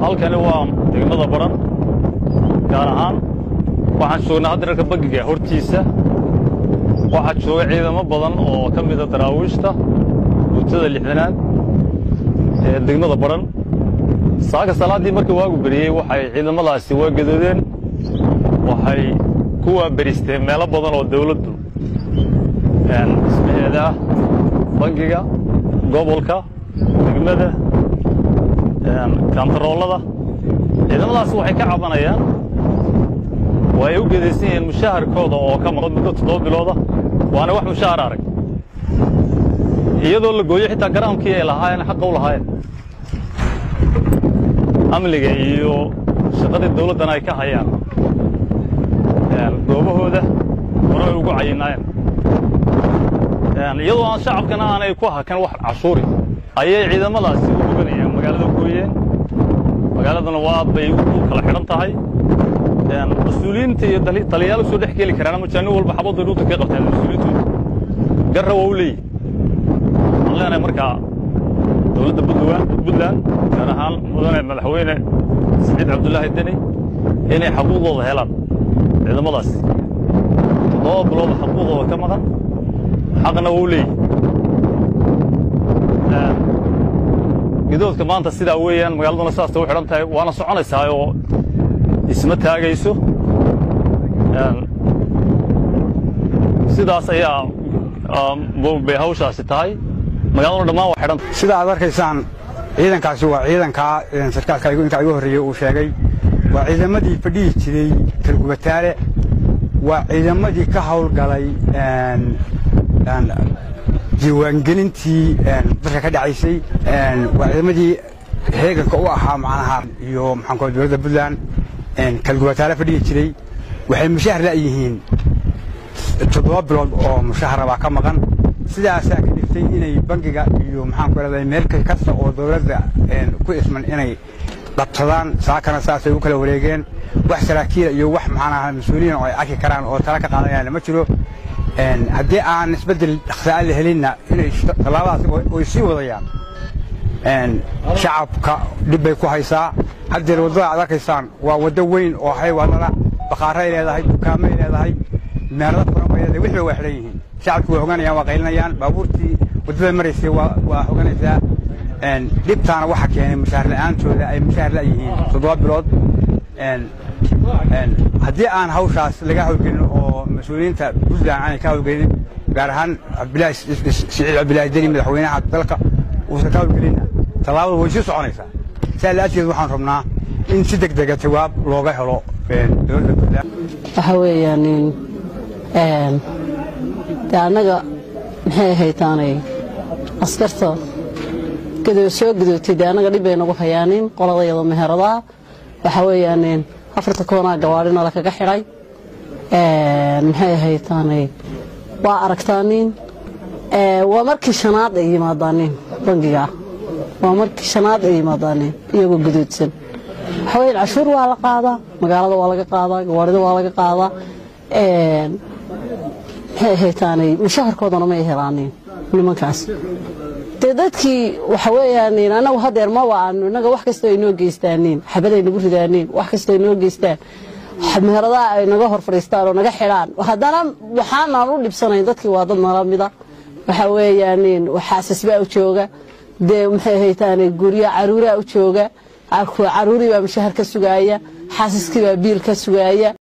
halkani waa degmada baran gaar ahaan waxaan joognaa hadda dharka bangiga hortiisa waxaa jooga ciidamo badan oo ka mida daraawiishta guutada lixdanaad ee degmada baran saaka salaaddii markii waagu beriyey waxay ciidamadaasi waa gadoodeen waxay ku waaberisteen meelo badan oo dawladdu dhismaheeda ah bangiga gobolka degmada kantaroolada ciidamadaasi waxay ka cabanayaan waa ay u gedaysan yihiin mushaharkooda oo ka maqan muddo toddoba bilooda waana wax mushahar arag iyadoo la gooyo xitaa garaamkii ay lahaayeen xaqa u lahaayeen amniga iyo shaqadii dawladdana ay ka hayaan goobahooda hore ay ugu cayinaayeen iyadoo aan shacabkana aanay ku hakan wax cashuuri ayay ciidamadaasi u oganayaan magaalada gooyeen magaaladuna waa bay u kala xidhan tahay mas-uuliyiinta iyo taliyayaal usoo dhex geli karaan ama jaanin walba xabadday dhuuta ka qabtaan mas-uuliyiintooda garra waa u leeyihi waxaan leenahay markaa dowladda puntland gaar ahaan mudane madaxweyne saciid cabdulaahi deni inay xaquuqdooda helaan ciidamadaasi toddoba bilooda xaquuqdooda ka maqan xaqna waa u leeyihi gidoodka maanta sidaa weeyaan magaaladuna sidaasta u xidhan tahay waana soconaysaa oo isma taagayso sidaas ayaa bay hawshaasi tahay magaaladuna dhammaan waa xidhan sida aad arkaysaan ciidankaasi waa ciidankaa sarkaalka inkaa igu horreeyey uu sheegay waa ciidamadii fadhihi jiray kalgubataale waa ciidamadii ka hawlgalay diiwaangelintii dalka ka dhacaysay waa ciidamadii heeganka u ahaa macnaha iyo maxaan kua dowladda puntland kalgubataale fadhihi jiray waxay mushahar la'yihiin toddoba bilood oo mushahara baa ka maqan sidaasaa ka dhigtay inay bangiga iyo maxaan ku leedahay meel kasta oo dowladda ku isman inay qabsadaan saakana saasay u kala wareegeen wax saraakiila iyo wax maxaan ahaa mas-uuliyiin oo ay arki karaan oo tala ka qaadanayaan ma jiro haddii aan isbeddel dhaqsa'a la helinna inay tallaabadaas way sii wadayaan shacabka dhib bay ku haysaa haddeer waddada aad arkaysaan waa waddo weyn oo haywaadada bakaaray leedahay dukaamay leedahay meelada furan bay leedahay wixii waa xidhan yihiin shacabkii waa hoganayaan waa qaylinayaan baabuurtii waddada maraysay waa hoganaysaa dhibtaana waxa keenay mushaahar la'aantooda ay mushaahar la'yihiin toddoba bilood haddii aan hawshaas laga hawlgelin oo mas-uuliyiinta puntland aanay ka hawlgelin gaar ahaan siciid cabdilaahi deni madaxweynaha dalka uusan ka hawlgelinna tallaabada way sii soconaysaa saa la'aadteed waxaan rabnaa in si deg dega jawaab looga helo dowladda puntland waxa weeyaan de annaga maxay ahaytaanay askarta soo gadootay dee annaga dhib bay nagu hayaanin qoladayada meheradaha waxa weeyaan afarta koonaa gawaadhina lakaga xidhay maxay ahaytaanay waa aragtaanin waa markii shanaad ay yimaadaanin bangiga waa markii shanaad ay yimaadaanin iyagoo gadoodsan waxa weeyaan cashuur waa la qaadaa magaalada waa laga qaadaa gawaadhida waa laga qaadaa maxay ahaytaanay mushaharkoodana may helaanin nimankaas dee dadkii waxa weeyaan annagu hadeer ma waanu innaga wax kastoo ay noo geystaanin xabaday nagu ridaaniin wax kastoo ay noo geystaan meheradaha ay naga hor fadhiistaan oo naga xidhaan haddana waxaanaan u dhibsanayn dadkii waa dad nala mida waxa weeyaan xaasasbaa u jooga dee maxay ahaytaane gurya caruuraa u jooga caruurii baa mushahar ka sugaaya xaasaskii baa biil ka sugaaya